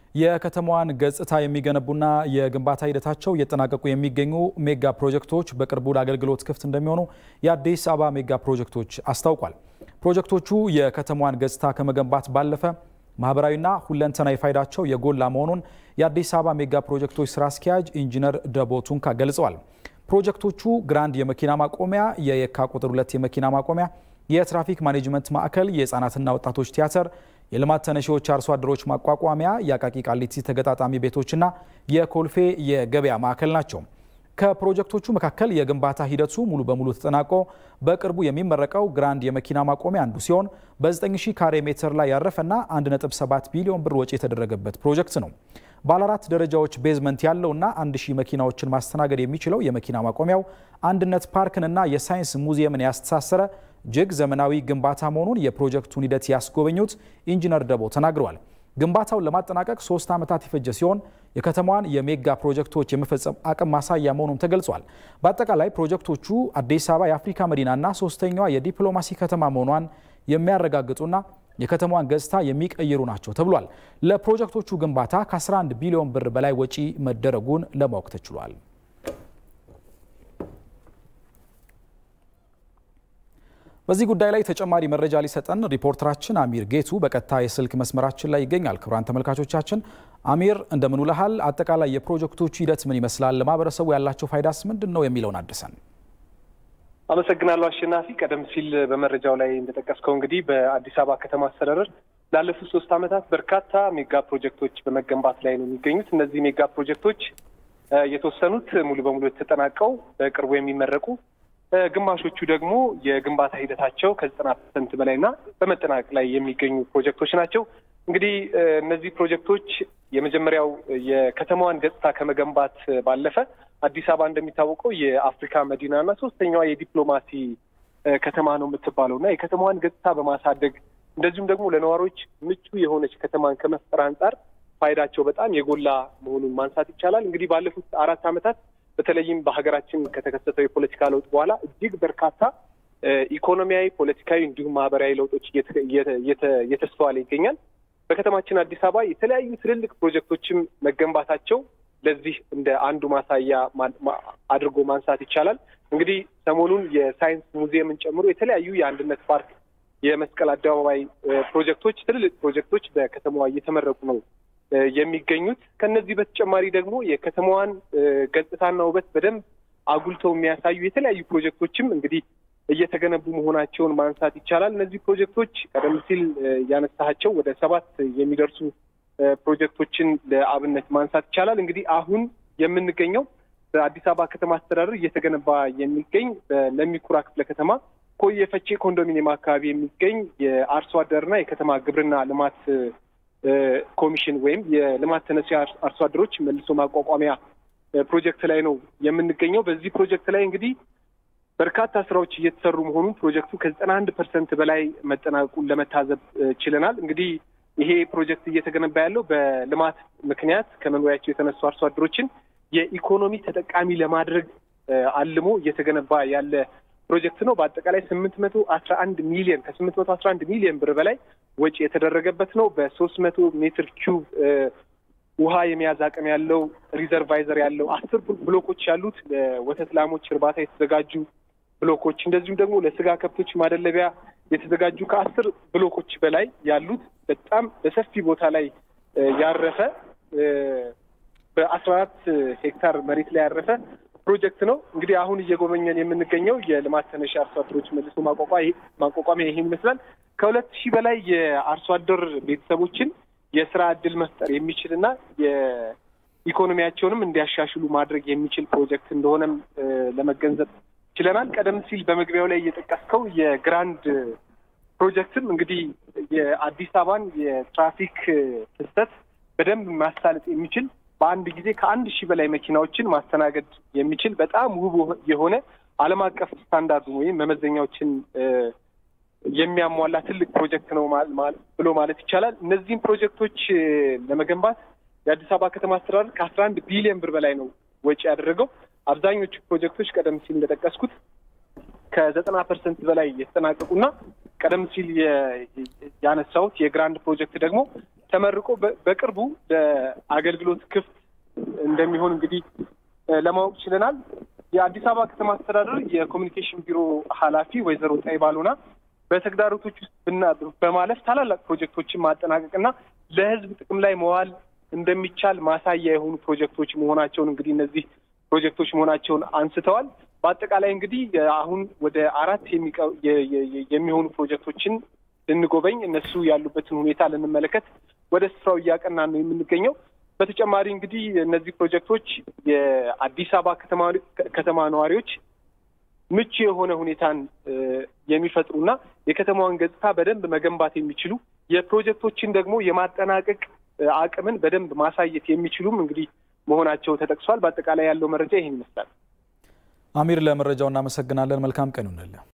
የከተማዋን ገጽታ የሚገነቡና የግንባታ ሂደታቸው እየተጠናቀቁ የሚገኙ ሜጋ ፕሮጀክቶች በቅርቡ ለአገልግሎት ክፍት እንደሚሆኑ የአዲስ አበባ ሜጋ ፕሮጀክቶች አስታውቋል። ፕሮጀክቶቹ የከተማዋን ገጽታ ከመገንባት ባለፈ ማህበራዊና ሁለንተናዊ ፋይዳቸው የጎላ መሆኑን የአዲስ አበባ ሜጋ ፕሮጀክቶች ስራ አስኪያጅ ኢንጂነር ደቦ ቱንካ ገልጸዋል። ፕሮጀክቶቹ ግራንድ የመኪና ማቆሚያ፣ የየካ ቁጥር ሁለት የመኪና ማቆሚያ፣ የትራፊክ ማኔጅመንት ማዕከል፣ የህፃናትና ወጣቶች ቲያትር የልማት ተነሺዎች አርሶ አደሮች ማቋቋሚያ፣ የአቃቂ ቃሊቲ ተገጣጣሚ ቤቶችና የኮልፌ የገበያ ማዕከል ናቸው። ከፕሮጀክቶቹ መካከል የግንባታ ሂደቱ ሙሉ በሙሉ ተጠናቆ በቅርቡ የሚመረቀው ግራንድ የመኪና ማቆሚያ አንዱ ሲሆን በ9000 ካሬ ሜትር ላይ ያረፈና 1.7 ቢሊዮን ብር ወጪ የተደረገበት ፕሮጀክት ነው። ባለ አራት ደረጃዎች ቤዝመንት ያለውና 1000 መኪናዎችን ማስተናገድ የሚችለው የመኪና ማቆሚያው አንድነት ፓርክንና የሳይንስ ሙዚየምን ያስተሳሰረ እጅግ ዘመናዊ ግንባታ መሆኑን የፕሮጀክቱን ሂደት ያስጎበኙት ኢንጂነር ደቦ ተናግረዋል። ግንባታውን ለማጠናቀቅ ሶስት ዓመታት የፈጀ ሲሆን የከተማዋን የሜጋ ፕሮጀክቶች የመፈጸም አቅም ማሳያ መሆኑም ተገልጿል። በአጠቃላይ ፕሮጀክቶቹ አዲስ አበባ የአፍሪካ መዲናና ሶስተኛዋ የዲፕሎማሲ ከተማ መሆኗን የሚያረጋግጡና የከተማዋን ገጽታ የሚቀይሩ ናቸው ተብሏል። ለፕሮጀክቶቹ ግንባታ ከ11 ቢሊዮን ብር በላይ ወጪ መደረጉን ለማወቅ ተችሏል። በዚህ ጉዳይ ላይ ተጨማሪ መረጃ ሊሰጠን ሪፖርተራችን አሚር ጌቱ በቀጥታ የስልክ መስመራችን ላይ ይገኛል። ክቡራን ተመልካቾቻችን አሚር እንደምን ውለሃል? አጠቃላይ የፕሮጀክቶቹ ሂደት ምን ይመስላል? ለማህበረሰቡ ያላቸው ፋይዳስ ምንድን ነው የሚለውን አድርሰን። አመሰግናለሁ አሸናፊ። ቀደም ሲል በመረጃው ላይ እንደጠቀስከው እንግዲህ በአዲስ አበባ ከተማ አስተዳደር ላለፉት ሶስት ዓመታት በርካታ ሜጋ ፕሮጀክቶች በመገንባት ላይ ነው የሚገኙት። እነዚህ ሜጋ ፕሮጀክቶች የተወሰኑት ሙሉ በሙሉ የተጠናቀው በቅርቡ የሚመረቁ ግማሾቹ ደግሞ የግንባታ ሂደታቸው ከዘጠና ፐርሰንት በላይና በመጠናቀቅ ላይ የሚገኙ ፕሮጀክቶች ናቸው። እንግዲህ እነዚህ ፕሮጀክቶች የመጀመሪያው የከተማዋን ገጽታ ከመገንባት ባለፈ አዲስ አበባ እንደሚታወቀው የአፍሪካ መዲናና ሶስተኛዋ የዲፕሎማሲ ከተማ ነው የምትባለው እና የከተማዋን ገጽታ በማሳደግ እንደዚሁም ደግሞ ለነዋሪዎች ምቹ የሆነች ከተማን ከመፍጠር አንጻር ፋይዳቸው በጣም የጎላ መሆኑን ማንሳት ይቻላል። እንግዲህ ባለፉት አራት ዓመታት በተለይም በሀገራችን ከተከሰተው የፖለቲካ ለውጥ በኋላ እጅግ በርካታ ኢኮኖሚያዊ፣ ፖለቲካዊ እንዲሁም ማህበራዊ ለውጦች እየተስተዋለ ይገኛል። በከተማችን አዲስ አበባ የተለያዩ ትልልቅ ፕሮጀክቶችም መገንባታቸው ለዚህ እንደ አንዱ ማሳያ አድርጎ ማንሳት ይቻላል። እንግዲህ ሰሞኑን የሳይንስ ሙዚየምን ጨምሮ የተለያዩ የአንድነት ፓርክ፣ የመስቀል አደባባይ ፕሮጀክቶች ትልልቅ ፕሮጀክቶች በከተማዋ እየተመረቁ ነው የሚገኙት ከነዚህ በተጨማሪ ደግሞ የከተማዋን ገጽታና ውበት በደንብ አጉልተው የሚያሳዩ የተለያዩ ፕሮጀክቶችም እንግዲህ እየተገነቡ መሆናቸውን ማንሳት ይቻላል። እነዚህ ፕሮጀክቶች ቀደም ሲል ያነሳቸው ወደ ሰባት የሚደርሱ ፕሮጀክቶችን ለአብነት ማንሳት ይቻላል። እንግዲህ አሁን የምንገኘው በአዲስ አበባ ከተማ አስተዳደር እየተገነባ የሚገኝ በለሚኩራ ክፍለ ከተማ ኮየ ፈቼ ኮንዶሚኒየም አካባቢ የሚገኝ የአርሶ አደርና የከተማ ግብርና ልማት ኮሚሽን ወይም የልማት ተነሺ አርሶ አደሮች መልሶ ማቋቋሚያ ፕሮጀክት ላይ ነው የምንገኘው። በዚህ ፕሮጀክት ላይ እንግዲህ በርካታ ስራዎች እየተሰሩ መሆኑን ፕሮጀክቱ ከዘጠና አንድ ፐርሰንት በላይ መጠናቀቁን ለመታዘብ ችለናል። እንግዲህ ይሄ ፕሮጀክት እየተገነባ ያለው በልማት ምክንያት ከመኖሪያቸው የተነሱ አርሶ አደሮችን የኢኮኖሚ ተጠቃሚ ለማድረግ አልሞ እየተገነባ ያለ ፕሮጀክት ነው። በአጠቃላይ ስምንት መቶ አስራ አንድ ሚሊዮን ከስምንት መቶ አስራ አንድ ሚሊዮን ብር በላይ ወጪ የተደረገበት ነው። በሶስት መቶ ሜትር ኪዩብ ውሃ የመያዝ አቅም ያለው ሪዘርቫይዘር ያለው አስር ብሎኮች ያሉት ለወተት ላሞች እርባታ የተዘጋጁ ብሎኮች እንደዚሁም ደግሞ ለስጋ ከብቶች ማደለቢያ የተዘጋጁ ከአስር ብሎኮች በላይ ያሉት በጣም በሰፊ ቦታ ላይ ያረፈ በአስራ አራት ሄክታር መሬት ላይ ያረፈ ፕሮጀክት ነው። እንግዲህ አሁን እየጎበኘን የምንገኘው የልማት ተነሺ አርሶ አደሮች መልሶ ማቋቋሚያ ይሄን ይመስላል። ከሁለት ሺህ በላይ የአርሶ አደር ቤተሰቦችን የስራ እድል መፍጠር የሚችል እና የኢኮኖሚያቸውንም እንዲያሻሽሉ ማድረግ የሚችል ፕሮጀክት እንደሆነም ለመገንዘብ ችለናል። ቀደም ሲል በመግቢያው ላይ እየጠቀስከው የግራንድ ፕሮጀክትም እንግዲህ የአዲስ አበባን የትራፊክ ፍሰት በደንብ ማሳለጥ የሚችል በአንድ ጊዜ ከአንድ ሺህ በላይ መኪናዎችን ማስተናገድ የሚችል በጣም ውብ የሆነ ዓለም አቀፍ ስታንዳርዱን ወይም መመዘኛዎችን የሚያሟላ ትልቅ ፕሮጀክት ነው ብሎ ማለት ይቻላል። እነዚህም ፕሮጀክቶች ለመገንባት የአዲስ አበባ ከተማ አስተዳደር ከአስራ አንድ ቢሊዮን ብር በላይ ነው ወጪ ያደረገው። አብዛኞቹ ፕሮጀክቶች ቀደም ሲል እንደጠቀስኩት ከዘጠና ፐርሰንት በላይ የተጠናቀቁና ቀደም ሲል ያነሳሁት የግራንድ ፕሮጀክት ደግሞ ተመርቆ በቅርቡ ለአገልግሎት ክፍት እንደሚሆን እንግዲህ ለማወቅ ችለናል። የአዲስ አበባ ከተማ አስተዳደር የኮሚኒኬሽን ቢሮ ኃላፊ ወይዘሮ ጣይባ ሎና በተግዳሮቶች ውስጥ በማለፍ ታላላቅ ፕሮጀክቶችን ማጠናቀቅና ለሕዝብ ጥቅም ላይ መዋል እንደሚቻል ማሳያ የሆኑ ፕሮጀክቶች መሆናቸውን እንግዲህ እነዚህ ፕሮጀክቶች መሆናቸውን አንስተዋል። በአጠቃላይ እንግዲህ አሁን ወደ አራት የሚሆኑ ፕሮጀክቶችን ልንጎበኝ እነሱ ያሉበትን ሁኔታ ልንመለከት ወደ ስፍራው እያቀናን ነው የምንገኘው። በተጨማሪ እንግዲህ እነዚህ ፕሮጀክቶች የአዲስ አበባ ከተማ ነዋሪዎች ምቹ የሆነ ሁኔታን የሚፈጥሩና የከተማዋን ገጽታ በደንብ መገንባት የሚችሉ የፕሮጀክቶችን ደግሞ የማጠናቀቅ አቅምን በደንብ ማሳየት የሚችሉም እንግዲህ መሆናቸው ተጠቅሷል። በአጠቃላይ ያለው መረጃ ይህን ይመስላል። አሚር፣ ለመረጃው እናመሰግናለን። መልካም ቀን ይሁንልህ።